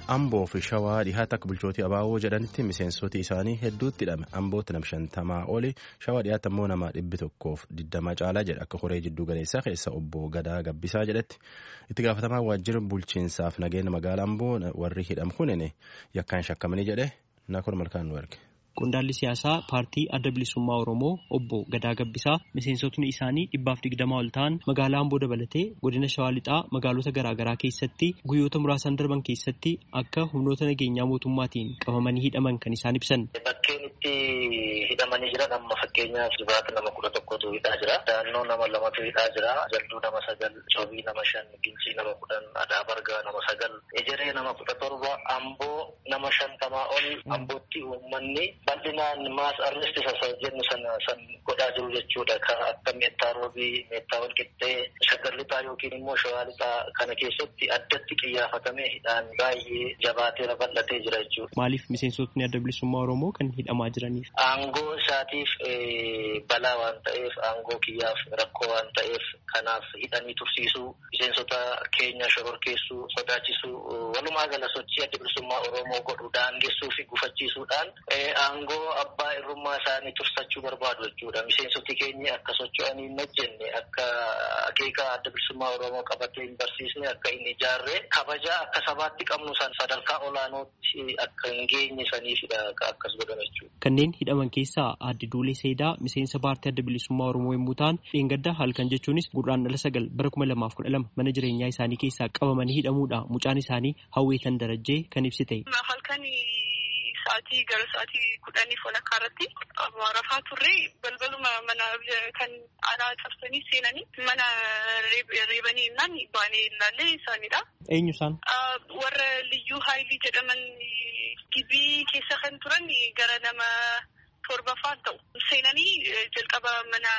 Amboo fi Shawaa dhihaata akka bulchootii Abaaboo jedhanitti miseensoti isaanii hedduutti hidhame. Ambootti nama shantamaa oli Shawaa dhiyaata immoo nama dhibbi tokkoof digdama caalaa jedha akka horee jidduu galeessaa keessa obbo Gadaa Gabbisaa jedhetti. Itti gaafatamaa waajjira bulchiinsaaf nageenya magaalaa Amboo warri hidham kunin yakkaan shakkamanii jedhe Naakon Malkaan nu erge. Qondaalli siyaasaa paartii adda bilisummaa Oromoo obbo Gadaa Gabbisaa miseensotni isaanii dhibbaaf digdamaa ol ta'an magaalaa Amboo dabalatee godina Shawaa Lixaa magaalota garaagaraa keessatti guyyoota muraasan darban keessatti akka humnoota nageenyaa mootummaatiin qabamanii hidhaman kan isaan ibsan. Bakkeen itti hidhamanii jiran amma fakkeenyaaf jibaata nama kudha tokkotu hidhaa jira. Daannoo nama lamatu hidhaa jira. Jalduu nama sagal, Coobii nama shan, Gincii nama kudhan, Adaa Bargaa nama sagal, Ejeree nama kudha torba, Amboo nama shantamaa ol Ambootti uummanni bal'inaan maas arresti sasa jennu sana san godhaa jiru jechuudha. Kan akka meettaa roobii, meettaa walqixxee, shaggar lixaa yookiin immoo shawaa lixaa kana keessatti addatti xiyyeeffatamee hidhaan baay'ee jabaatee bal'atee jira jechuudha. Maaliif miseensotni adda bilisummaa Oromoo kan hidhamaa jiraniif? Aangoo isaatiif balaa waan ta'eef, aangoo kiyyaaf rakkoo waan ta'eef kanaaf hidhanii tursiisuu, miseensota keenya shororkeessuu, sodaachisuu, walumaa gala sochii adda bilisummaa Oromoo godhu daangessuu fi gufachiisuudhaan aangoo abbaa irrummaa isaanii tursachuu barbaadu jechuudha. Miseensoti keenya akka socho'anii hin hojjenne akka akeeka adda bilisummaa Oromoo qabatee hin barsiisne akka hin ijaarre kabaja akka sabaatti qabnu san sadarkaa olaanootti akka hin geenye saniifidha akkas godhan jechuudha. Kanneen hidhaman keessaa addi Duulee Seedaa miseensa paartii adda bilisummaa Oromoo yommuu ta'an dheengadda halkan jechuunis gurraandhala sagal bara kuma lamaaf kudha lama mana jireenyaa isaanii keessaa qabamanii hidhamuudha mucaan isaanii hawweetan darajjee kan ibsite. sa'aatii gara sa'aatii kudhanii walakkaa irratti rafaa turre balbaluma mana kan alaa cabsanii seenanii mana reebanii innaan baanee ilaallee isaanidha. Eenyu isaan? Warra liyyuu haayilii jedhaman gibii keessa kan turan gara nama torbafaan ta'u. Seenanii jalqaba mana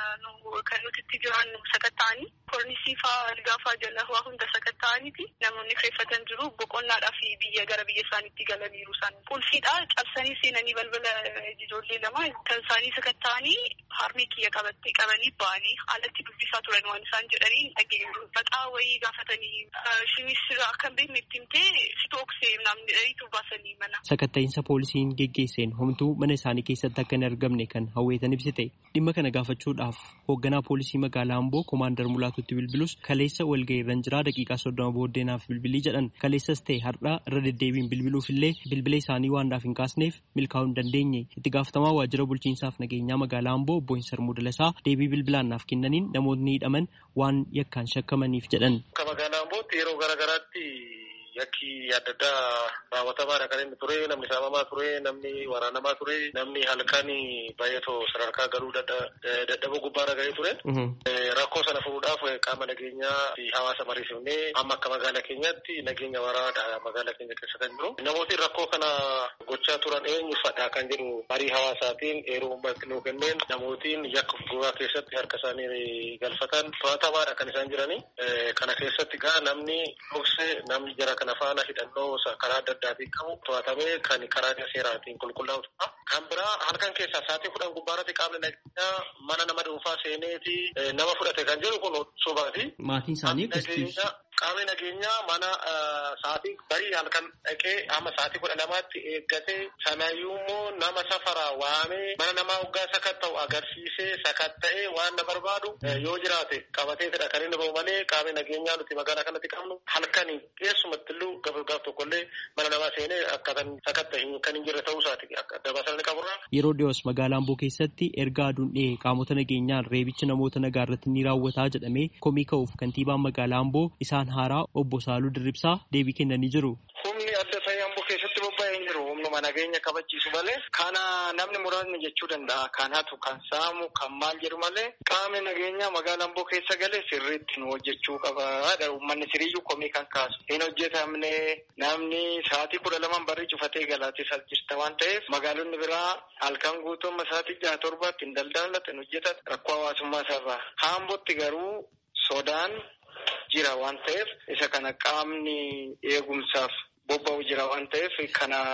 kan nuti itti jiran sakatta'anii kornisii faa algaa faa jala waa hunda sakatta'aniiti namoonni kireeffatan jiru boqonnaadhaa fi biyya gara biyya isaaniitti galaniiru isaan qulfiidha cabsanii seenanii balbala ijoollee lama kan isaanii sakatta'anii harmee kiyya qabattee qabanii ba'anii alatti dubbisaa turan waan isaan jedhanii dhageenyu maqaa wayii gaafatanii shimis akka hin beekne itti himtee sitooksee namni dhariitu baasanii mana. Sakatta'iinsa poolisiin geggeesseen homtuu mana isaanii keessatti akka hin argamne kan hawweetan ibsite dhimma kana gaafachuudhaaf hoogganaa poolisii magaalaa Amboo koomaandar Mulaatutti bilbilus kaleessa walga'iirran jira daqiiqaa soddoma booddeenaaf bilbilii jedhan kaleessas ta'e har'a irra deddeebiin bilbiluuf illee bilbila isaanii waan naaf hin kaasneef milkaa'uu hin dandeenye itti gaafatamaa waajjira bulchiinsaaf nageenyaa magaalaa Amboo obbo Hinsar Mudalasaa deebii bilbilaan naaf kennaniin namoonni hidhaman waan yakkaan shakkamaniif jedhan. Akka magaalaa Ambootti yeroo garaagaraatti yakki adda addaa raawwatamaadha kan inni ture namni saamamaa ture namni waraanamaa ture namni halkan baay'atoo sadarkaa galuu dadhaboo gubbaarra gahee ture. Rakkoo sana furuudhaaf qaama nageenyaa fi hawaasa mariisifnee amma akka magaalaa keenyaatti nageenya waraanaadha magaalaa keenya keessa kan jiru. Namooti rakkoo kana gochaa turan eenyuufadha kan jedhu marii hawaasaatiin yeroo uummatni nuu kenneen namootiin yakka gogaa keessatti harka isaanii galfatan to'atamaadha kan isaan jirani. Kana keessatti gaa namni dhokse namni jara kana faana hidhannoo karaa adda addaatiin qabu to'atamee kan karaa seeraatiin qulqullaa'udha. Kan biraa halkan keessaa sa'aatii kudhan gubbaarratti qaamni nageenyaa mana nama dhuunfaa seeneeti nama fudhate kan jedhu kun sobaati. Maatiin isaanii Qaamni nageenyaa mana sa'aatii barii halkan dhaqee amma sa'aatii kudha lamaatti eeggatee sanayyuu immoo nama safara waamee mana namaa hoggaa sakatta'u agarsiisee sakatta'ee waan na barbaadu yoo jiraate qabateetidha kan inni bahu malee qaamni nageenyaa nuti magaalaa kanatti qabnu halkanii keessumatti illuu gaaf tokkollee mana namaa seenee akkatan sakatta'e kan hin jirre ta'uu isaati dabasalni qaburraa. Yeroo dhiyoos magaalaa Amboo keessatti erga aduun dhihee qaamota nageenyaan reebichi namoota nagaa irratti ni raawwataa jedhamee komii ka'uuf kantiibaan magaalaa Amboo isaan haaraa obbo Saaluu Dirribsaa deebii kennanii jiru. Humni adda ta'e Amboo keessatti bobba'ee hin jiru. Humnuma nageenya kabachiisu malee kana namni muraasni jechuu danda'a. Kan hatu, kan saamu, kan maal jedhu malee qaamni nageenyaa magaalaa Amboo keessa galee sirriitti nu hojjechuu qaba. Uummanni siriyyuu komii kan kaasu. Hin hojjetamne namni sa'aatii kudha lamaan barrii cufatee galaatis as jirta waan ta'eef magaalonni biraa halkan guutummaa sa'aatii jaha torbaatti hin daldalatan hin hojjetan rakkoo hawaasummaa isaarraa. Haambootti garuu sodaan jira waan ta'eef isa kana qaamni eegumsaaf bobba'u jira waan ta'eef kana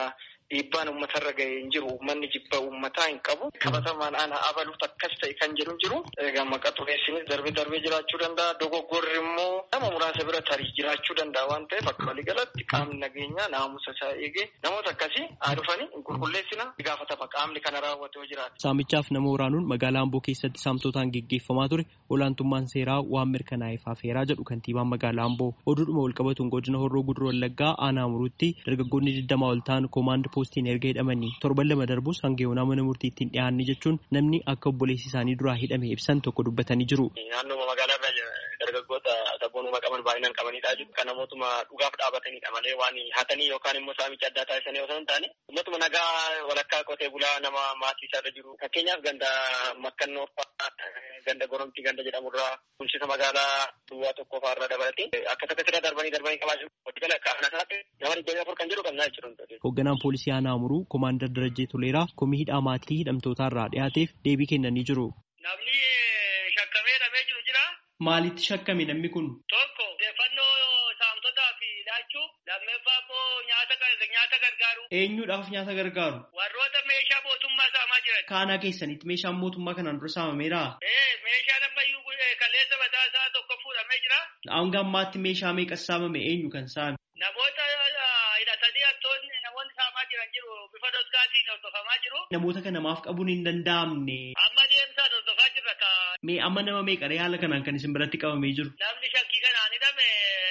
dhiibbaan uummatarra ga'ee hin jiru uummanni jibba uummataa hin qabu qabatamaan ana abaluuf akkas ta'e kan jedhu jiru egaa maqaa xureessinis darbee darbee jiraachuu danda'a dogoggorri immoo nama muraasa bira tarii jiraachuu danda'a waan ta'eef akka waliigalatti qaamni nageenyaa naamusa isaa eegee namoota akkasii haa dhufanii hin qulqulleessina gaafatama qaamni kana raawwate yoo jiraate. Saamichaaf nama waraanuun magaalaa Amboo keessatti saamtotaan geggeeffamaa ture olaantummaan seeraa waan mirkanaa'eef hafeeraa jedhu kantiibaan magaalaa Amboo oduudhuma walqabatuun godina horroo guduruu wallaggaa aanaa muruutti dargaggoonni digdamaa ol ta'an koomaand poostiin erga hidhamanii torban lama darbus hanga yoonaa mana murtiitti hin dhiyaanne jechuun namni akka obboleessi isaanii duraa hidhame ibsan tokko dubbatanii jiru. Naannoo magaalaa irra dargaggoota sabboonuma qaban baay'inaan qabanidha jechuudha. Kan namootuma dhugaaf dhaabatanidha malee waan hatanii yookaan immoo saamicha addaa taasisanii osoo hin taane uummatuma nagaa walakkaa qotee bulaa nama maatii isaarra jiru. Fakkeenyaaf ganda makkannoo ganda goromtii ganda jedhamurraa bulchiinsa magaalaa duwwaa tokko fa'aarra dabalatee akka takka sirra darbanii darbanii qabaachuu waliigala akka ana isaatti nama digdamii afur kan jedhu qabnaa jechuudha. Hoogganaan poolisii aanaa Amuruu Koomaandar Darajjee Toleeraa komii hidhaa maatii hidhamtootaarraa dhiyaateef deebii kennanii jiru. Namni shakkamee hidhamee jiru jira. Maalitti shakkame namni kun? Tokko odeeffannoo saamtotaa fi laachuu lammeeffaa immoo nyaata gargaaru. Eenyuudhaaf nyaata gargaaru? Warroota meeshaa mootummaa saamaa jiran. Kaanaa keessanitti meeshaan mootummaa kanaan dura saamameera? Ee meeshaan ammayyuu kaleessa mataa isaa tokko fuudhamee jira. Hanga ammaatti meeshaa meeqa saamame eenyu kan saame? Namoota hidhatanii hattoonni namoonni saamaa jiran jiru bifa doskaatiin hordofamaa jiru. Namoota kana maaf qabuun hin danda'amne. Amma deemsaan hordofaa jirra ka. Mee amma nama meeqadha haala kanaan kan isin biratti qabamee jiru? Namni shakkii kanaan hidhame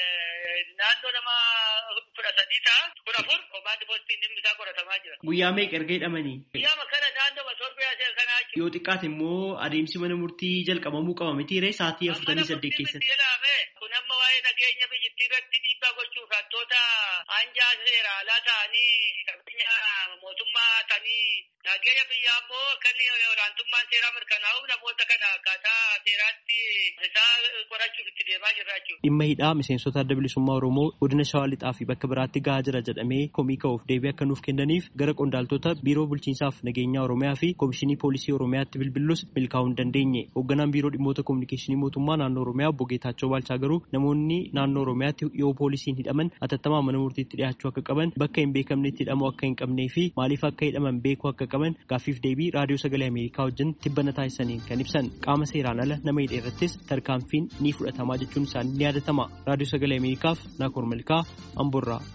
naannoo nama kudha sadii ta'a. Kudha afur komaandi poostiin dhimmi isaa qoratamaa jira. Guyyaa meeqa erga hidhamanii? Guyyaa kana naannoo masoorbiyaa ishee kanaa jechuudha. Yoo xiqqaate immoo adeemsi mana murtii jalqabamuu qaba miti ree sa'aatii afurtamii saddeet keessatti. Kun amma waa'ee nageenya biyyattii irratti dhiibbaa gochuuf hattoota hanjaa seera alaa ta'anii qabeenya mootummaa ta'anii nageenya biyyaa immoo akka olaantummaan seeraa mirkanaa'uuf namoota kana akkaataa seeraatti isaa qorachuuf itti deemaa jirra jechuudha. Dhimma hidhaa miseensota adda bilisummaa Oromoo godina Shawaa Lixaa fi bakka biraatti gahaa jira jedhamee komii ka'uuf deebii akka nuuf kennaniif gara qondaaltota biiroo bulchiinsaaf nageenyaa Oromiyaa fi komishinii poolisii Oromiyaatti bilbillus milkaa'uu hin dandeenye. Hoogganaan biiroo dhimmoota kominikeeshinii mootummaa naannoo Oromiyaa obbo Geetaachoo Baalchaa garuu namoonni naannoo Oromiyaatti yoo poolisiin hidhaman atattamaan mana murtiitti dhiyaachuu akka qaban bakka hin beekamnetti hidhamuu akka hin qabnee fi maaliif akka hidhaman beekuu akka qaban gaaffiif deebii raadiyoo sagalee Ameerikaa wajjin tibbana taasisaniin kan ibsan qaama seeraan ala nama hidhe irrattis tarkaanfiin ni fudhatamaa jechuun isaanii ni yaadatama. Raadiyoo sagalee Ameerikaaf Naakoor Malkaa Amborraa.